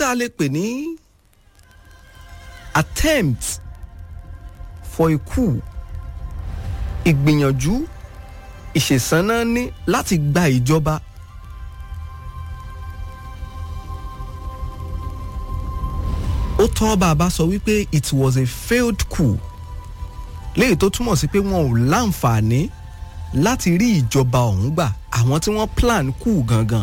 tá a lè pè ní attempt for a coup ìgbìyànjú ìṣèsáná ní láti gba ìjọba ó tọ́ bàbá sọ wípé it was a failed coup léyìí tó túmọ̀ sí pé wọn ò láǹfààní láti rí ìjọba ọ̀hún gbà àwọn tí wọ́n plan coup gangan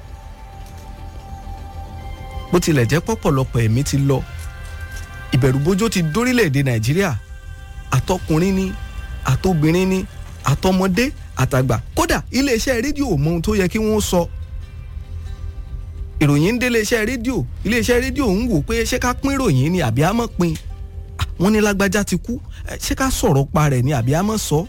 bó tilẹ̀ jẹ́ pọ̀pọ̀lọpọ̀ ẹ̀mí ti lọ ìbẹ̀rùbojo ti dórílẹ̀‐èdè nàìjíríà àtọkùnrin ni àtobìnrin ni àtọmọdé àtàgbà kódà iléeṣẹ́ rédíò mọ ohun tó yẹ kí wọ́n sọ ìròyìn ń dé iléeṣẹ́ rédíò iléeṣẹ́ rédíò ń wò pé ṣé ká pín ìròyìn ni àbí á mọ̀ pín wọ́n ní lágbájá ti kú ṣé ká sọ̀rọ̀ pa rẹ̀ ni àbí á mọ̀ sọ.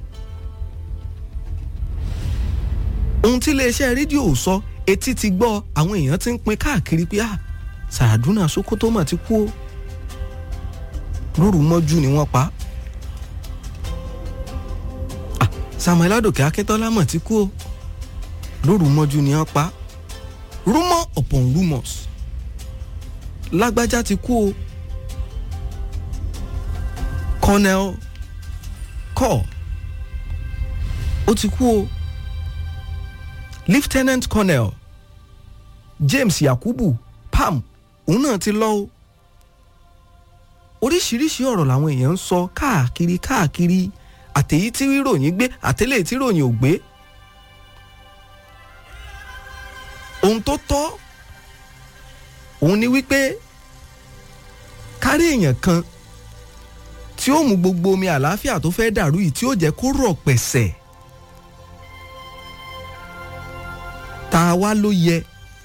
ohun tí iléeṣẹ́ rédíò sọ etí ti gbọ́ àwọn èèyàn ti ń pín káàkiri pé ah Sàràdúnà Sókótó mà ti kú o lóru mọ́jú ni wọ́n pa ah Samuel Adòkè Akíntọ́lá mà ti kú o lóru mọ́jú ni wọ́n pa rumour upon rumours lágbájá ti kú o Colonel Kor ó ti kú o Lieutenant Colonel James Yakubu Pam òun náà ti lọ o oríṣiríṣi ọ̀rọ̀ làwọn èèyàn ń sọ káàkiri káàkiri àtèyí tí ròyìn gbé àtẹ́lẹ̀ tí ròyìn ò gbé ohun tó tọ́ òun ni wípé kárí èèyàn kan tí ó mú gbogbo omi àlàáfíà tó fẹ́ dàrú yìí tí ó jẹ́ kó rọ̀ pẹ̀sẹ̀ ta wá ló yẹ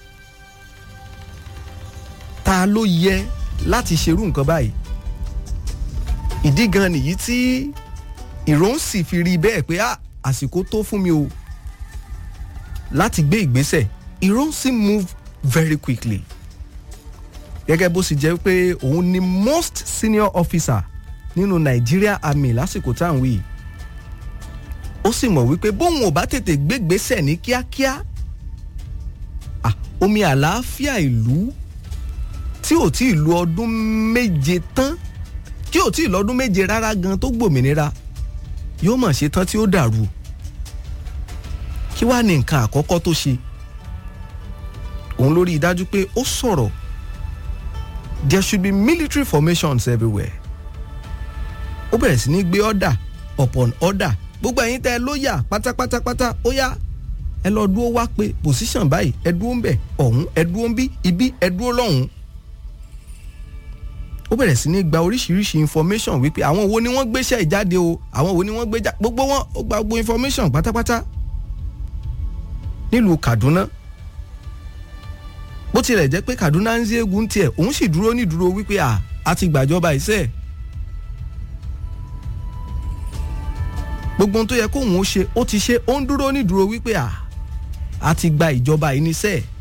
ta ló yẹ láti ṣerú nǹkan báyìí ìdí gan nìyí tí ìròhùn sì fi rí bẹ́ẹ̀ pé àsìkò tó fún mi o láti gbé ìgbésẹ̀ ìròhùn sì move very quickly gẹ́gẹ́ bó sì jẹ́ pé òun ni most senior officer nínú Nigeria Army lásìkò tá à ń wí ó sì mọ̀ wípé bóun ò bá tètè gbégbésẹ̀ ní kíákíá omi àlàáfíà ìlú tí ò tí ì lu ọdún méje tán tí ò tí ì lọ́dún méje rárá gan tó gbòmìnira yóò mọ̀ ṣe tán tí ó dàrú kí wàá ní nǹkan àkọ́kọ́ tó ṣe òun ló rí i dájú pé ó sọ̀rọ̀ there should be military formations everywhere ó bẹ̀rẹ̀ sí ní gbé order upon order gbogbo ẹ̀yin tẹ́ ẹ lóyà pátápátápátá ó yá ẹ lọ dúró wá pé position báyìí ẹ dúró ń bẹ̀ ọ̀hún ẹ dúró ń bí ibi ẹ dúró lọ́hùn. ó bẹ̀rẹ̀ sí ní gba oríṣiríṣi information wípé àwọn wo ni wọ́n gbéṣẹ́ ìjáde o àwọn wo ni wọ́n gbé jáde gbogbo wọn ó gba gbogbo information pátápátá nílùú Kaduna bó tilẹ̀ jẹ́ pé Kaduna ń ṣe egun tiẹ̀ òun sì dúró ní dúró wípé à á ti gbàjọba ìṣe gbogbo ohun tó yẹ kóun ó ṣe ó ti ṣe ó ń dúró ní dúró wípé à á ti gba ìjọba yìí níṣẹ́